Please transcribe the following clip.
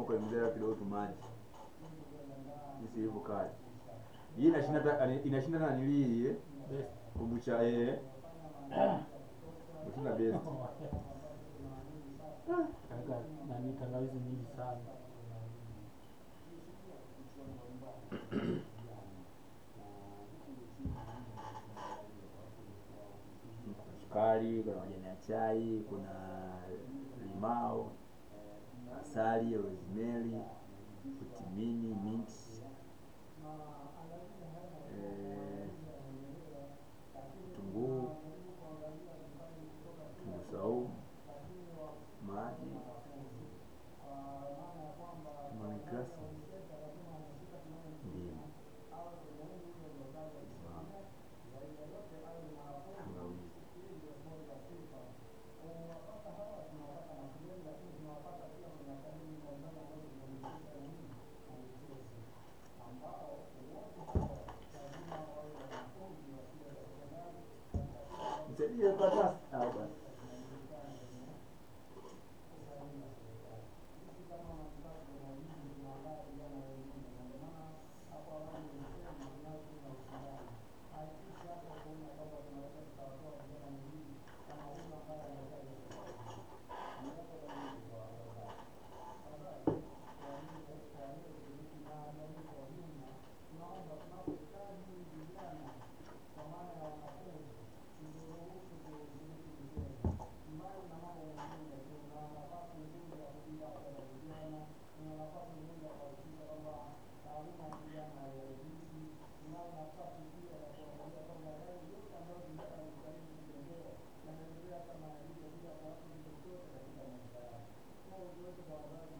kama ukaongeza kidogo tu maji jinsi ilivyo kali. Hii inashinda hata- inashinda na nili ile Best. kombucha eh. Inashinda best. Kaweka nani tangawizi nyingi sana. Kuna sukari, kuna majani ya chai, kuna limao, asali, rosemary, kutimini, mint, eh, kitunguu, kitunguu saumu, maji, lemon grass,